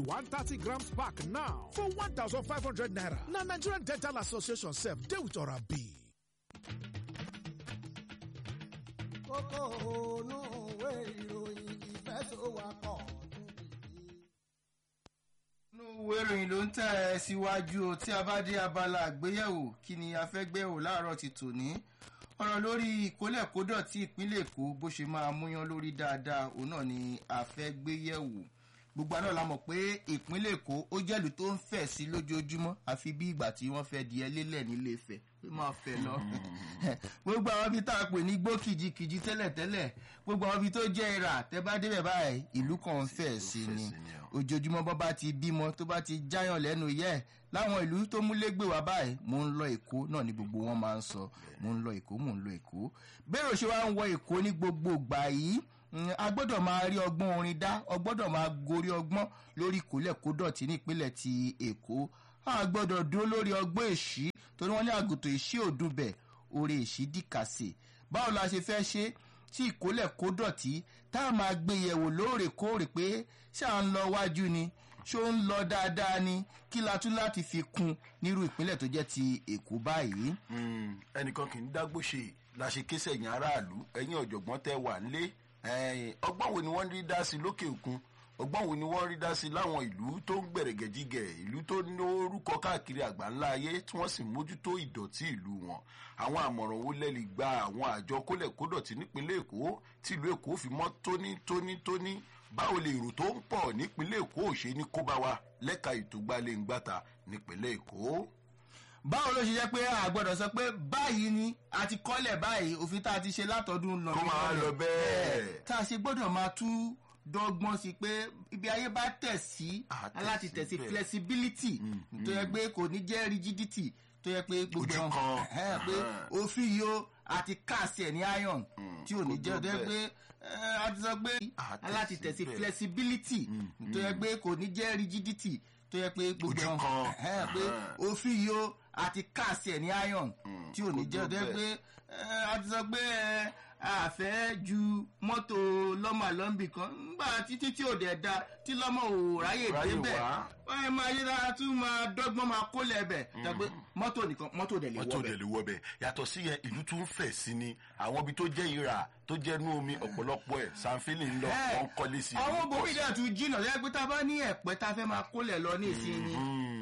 one thirty grams pack now for one thousand five hundred naira. Na Nigerian Dental Association sef dey with Orabi. kókó ònú ìwé ìròyìn ìfẹsọ̀wápọ̀ inú ìwé ìròyìn ló ń tẹ̀ ẹ́ síwájú o tí a bá dé abala àgbéyẹ̀wò kí ni a fẹ́ gbéyẹ̀wò láàárọ̀ ti tòní ọ̀rọ̀ lórí ìkólẹ̀kódọ̀tí ìpínlẹ̀ èkó bó ṣe máa múyán lórí dáadáa òun náà ni a fẹ́ gbéyẹ̀wò gbogbo àná la mọ̀ pé ìpínlẹ̀ èkó ó jẹ́lu tó ń fẹ̀ sí lójoojúmọ́ àfi bí ìgbà tí wọ́n fẹ́ di ẹlẹ́lẹ̀ nílé Ifẹ̀ pé máa fẹ́ lọ gbogbo àwọn ibi tá a pè ní gbó kìjikìji tẹ́lẹ̀tẹ́lẹ̀ gbogbo àwọn ibi tó jẹ́ ìrà tẹ́ bá débẹ̀ báyìí ìlú kan ń fẹ̀ sí ni ojoojúmọ́ bọ́ bá ti bímọ tó bá ti jáyàn lẹ́nu yẹ́ láwọn ìlú tó múlégbè wá báyìí mò ń lọ èkó náà ni gbogbo wọn máa ń sọ mò ń lọ èkó mò ń lọ èkó bẹ́ẹ̀ ò ṣe wá ń wọ èkó ní gbogbo ìgbà yìí a gbọ́dọ̀ máa rí ọgbọ́n orin dá ọ gbọ́dọ̀ máa gorí ọgbọ́n lórí kólẹ̀kódọ̀tí nípínlẹ̀ ti èkó a gbọ́dọ̀ dúró lórí ọgbọ́n èṣí torí wọ́n ní àgùntàn èṣí òdùbẹ̀ orí èṣí dìkàsè báwo la ṣe fẹ́ ṣe tí ìkólẹ̀kódọ̀tí tá a máa gbé yẹ̀wò lóòrèkóòrè pé ṣé à ń lọ wájú ni ṣó ń lọ dáadáa ni kí la tún láti fi kún nírú ìpínlẹ̀ tó jẹ́ ti èkó báyìí. ẹnìkan kì í dágbó ṣe la ṣe ké sẹ̀yìn aráàlú ẹ̀yìn ọ̀jọ̀gbọ́n tẹ wà nílé ọgbọ́n wo ni wọ́n rí dá sí lókè òkun ọgbọ́n wo ni wọ́n rí dá sí láwọn ìlú tó ń gbẹ̀rẹ̀gẹ̀jigẹ̀ ìlú tó ní orúkọ káàkiri àgbáńlá ayé tí wọ́n sì mójútó ìdọ̀tí ìlú wọn àwọn àmọ̀ràn wo lẹ́lì gba àwọn àjọ kólẹ̀kódọ̀tí nípínlẹ̀ èkó tí ìlú èkó fi mọ́ tóní tóní tóní báwo lè èrò tó ń pọ̀ nípínlẹ̀ èkó ò ṣe ní kó bá wa lẹ́ka ètò gbalẹ̀-ngbàtà nípínlẹ̀ èkó báwo ló ṣe jẹ́ pé a gbọ́dọ̀ sọ pé báyìí ni a ti kọ́lẹ̀ báyìí òfin tá a ti ṣe látọdún lọ kó máa lọ bẹ́ẹ̀ tá a ṣe gbọ́dọ̀ máa tú dọ́gbọ́n sí pé ibi ayé bá tẹ̀ sí aláti tẹ̀ sí flexibility tó yẹ pé kò ní jẹ́ rigidity tó yẹ pé gbogbo Ojú kan. pé òfin yìí ó àti káàsì ẹ̀ ní iron tí ò ní jẹ́ tó yẹ pé a ti sọ pé aláti tẹ̀ sí flexibility tó yẹ pé kò ní jẹ́ rigidity tó yẹ pé gbogbo Ojú kan. pé òfin yìí ó àti káàsì ẹ̀ ní iron tí ò ní jẹ́ tó yẹ pé a ti sọ pé a fẹ́ ju mọ́tò lọ́mọ àlọ́mbì kan nígbà títí tí ò dẹ̀ da tí lọ́mọ ò ráyè Ráyè débẹ̀ wá. wọ́n yẹn máa yé dára tún máa dọ́gbọ́n máa kó lẹ́bẹ̀ tàbí mọ́tò nìkan mọ́tò dẹ̀ lè mọ́tò wọ́ dẹ̀ bẹ̀. lè wọ bẹ̀ yàtọ̀ sí yẹn ìlú tún fẹ̀ sí ni àwọn ibi tó jẹ́ ìrà tó jẹ́ inú omi ọ̀pọ̀lọpọ̀ ẹ̀ sanfili ń lọ Ẹ, wọ́n kọ́lé sí i. àwọn bòmí dẹ̀ tún jìnnà lẹ́yìn pé tá a bá ní ẹ̀pẹ́ tá a fẹ́ máa kólẹ̀ lọ ní ìsinyìí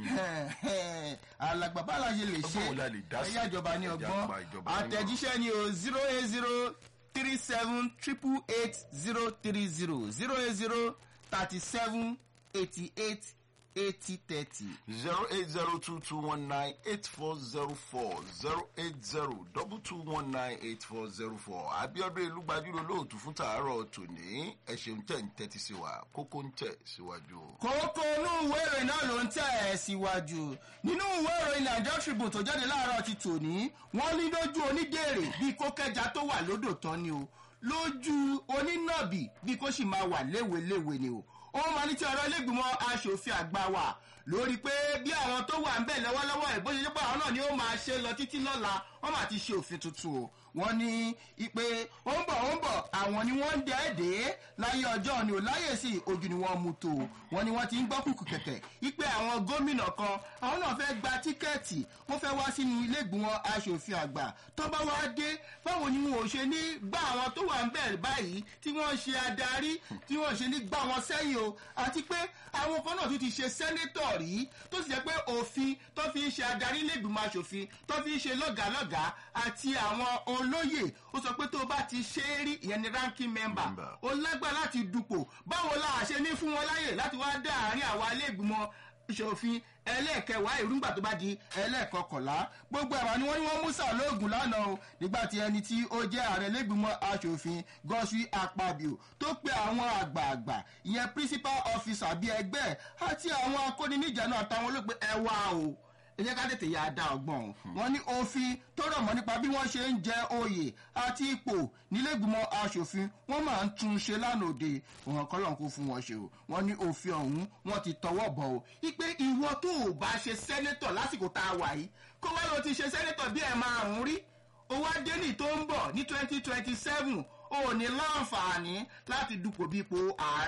alàgbà bá la ṣe lè ṣe Ọgbọ́n wo la lè dá sí? ẹ̀yà ìjọba ní Ẹ̀já ọgbọ́n pa ìjọba ní àtẹ̀jíṣẹ́ ni o zero eight zero three seven triple eight zero three zero zero eight zero thirty seven eighty eight eighty thirty. zero eight zero two two one nine eight four zero four zero eight zero double two one nine eight four zero four abiodun elúgbàdúró lóòtú fún tàárọ̀ tòní ẹ ṣeun tẹ̀ ń tẹ́tí sí wa kókó ń tẹ̀ síwájú o. kókó inú ìwé ìròyìn náà ló ń tẹ̀ ẹ́ síwájú nínú ìwé ìròyìn Nigeria Tribune tó jáde láàárọ̀ ti tòní wọ́n ní lójú onídèrè bíi kókẹ́já tó wà lódò tán ni o lójú onínàbì bíi kó sì máa wà léweléwe ni o ó máa ní tí ọ̀rọ̀ ilégbìmọ̀ aṣòfin àgbà wà lórí pé bí àwọn tó wà ń bẹ̀ lọ́wọ́lọ́wọ́ ẹ̀ bó ṣe jẹ́ pé àwọn náà ni ó máa ṣe lọ títí lọ́la wọ́n máa ti ṣe òfin tuntun o wọ́n ní ipe ó ń bọ̀ ó ń bọ̀ àwọn ni wọ́n ń dẹ́ẹ̀dẹ́ láyé ọjọ́ ni ò láyè sí ojú ni wọ́n mú tó o wọ́n ní wọ́n ti ń gbọ́ kùkù kẹ̀kẹ́ ipe àwọn gómìnà kan àwọn náà fẹ́ gba tíkẹ́ẹ̀tì wọ́n fẹ́ wá sínú ilé ìgbìmọ̀ aṣòfin àgbà tó bá wá dé báwo ni wọn ò ṣe ní gbá àwọn tó wà ń bẹ̀ báyìí tí wọ́n ṣe adarí tí wọ́n ṣe ní gbá wọn sẹ́yìn o àti pé àwọn kan náà tún ti ṣe sẹ́nétọ̀ rí tó sì jẹ́ pé òfin tó fi ń ṣe adarí ilé ìgbìmọ̀ aṣòfin tó fi ń ṣe lọ́gàálọ́gàá àti àwọn olóyè ó sọ pé tó o bá ti ṣe é rí ìyẹn ni ranking member Member. ó lágbára láti dupò báwo la ṣe ní fún wọn láyè láti wá dá àárín àwa ilé ìgbìmọ̀ ìṣòfin ẹlẹ́ẹ̀kẹwàá ìrúngbà tó bá di ẹlẹ́ẹ̀kọkànlá gbogbo ẹ̀wà ni wọ́n ní wọ́n mú sàlóògùn lánàá o nígbà tí ẹni tí ó jẹ́ ààrẹ lẹ́gbìmọ̀ aṣòfin gọ́sùn àpàbíò tó pe àwọn àgbààgbà ìyẹn principal officer bíi ẹgbẹ́ àti àwọn akóniníjànú àtàwọn olóògbé ẹwà o ẹ jẹ́ ká tètè yà á dá ọgbọ́n o wọ́n ní òfin tó rọ̀ mọ́ nípa bí wọ́n ṣe ń jẹ oyè àti ipò nílẹ̀gbìmọ̀ aṣòfin wọ́n máa ń tún ṣe lánàá òde òhàn kọ́lọ́n kó fún wọn ṣe o wọ́n ní òfin ọ̀hún wọ́n ti tọwọ́ bọ̀ o ipe ìwọ tó o bá ṣe sẹ́nẹ́tọ̀ lásìkò tá a wà yìí kó wá ló ti ṣe sẹ́nẹ́tọ̀ bí ẹ̀ márùn-ún rí owó adéní tó ń bọ̀ ní twenty twenty seven o ò ní láǹfààní láti dupò bí ipò ààrẹ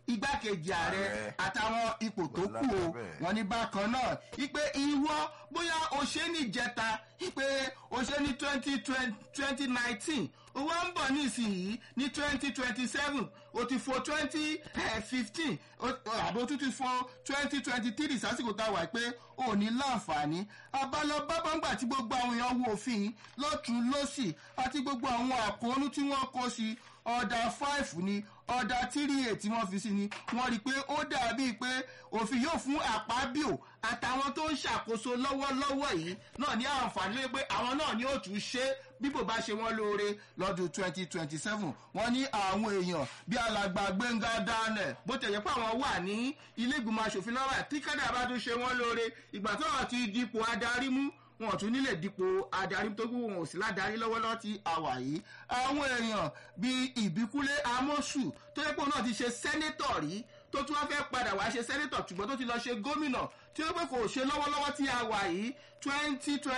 igbákejì ààrẹ Ààrẹ. àtàwọn ipò tó Wà kù o lábẹ́ bẹ́ẹ̀. wọn ní bákan náà ipe ìwọ bóyá o ṣe ní ìjẹta ipe o ṣe ní twenty twenty nineteen o wá ń bọ̀ nísìnyí ní twenty twenty seven o ti fo twenty fifteen àbí o tún ti fo twenty twenty three sásìkò tá a wà pé o ò ní láǹfààní abalọ bábàǹgbà tí gbogbo àwọn èèyàn wo òfin lọ́tún lọ́sì àti gbogbo àwọn àkóónú tí wọ́n kó sí ọ̀dà five ni ọ̀dà three eight tí wọ́n fi sí ni wọ́n rí i pé ó dàbí pé òfin yóò fún àpábíò àtàwọn tó ń ṣàkóso lọ́wọ́lọ́wọ́ yìí náà ní àǹfààní lé pé àwọn náà ni ó tún ṣe bí kò bá ṣe wọ́n lóore lọ́dún twenty twenty seven wọ́n ní àwọn èèyàn bí alàgbà gbẹ̀ngà daniel bó tẹ̀yẹ pé àwọn wà ní ilé ìgbìmọ̀ asòfin lọ́wọ́ tí kádà bá tún ṣe wọ́n lóore ìgbà tó wà ti dipò adarí mú wọn ò tún nílẹ̀ dípò adarí tó kú wọn ò sí ládàrí lọ́wọ́lọ́wọ́ tí a wà yìí àwọn èèyàn bíi ìbíkúlé amósù tó yẹ pé òun náà ti ṣe sẹ́nétọ̀ rí tó tún wá fẹ́ padà wá ṣe sẹ́nétọ̀ ṣùgbọ́n tó ti lọ ṣe gómìnà tí ó pé kò ṣe lọ́wọ́lọ́wọ́ tí a wà yìí twenty twenty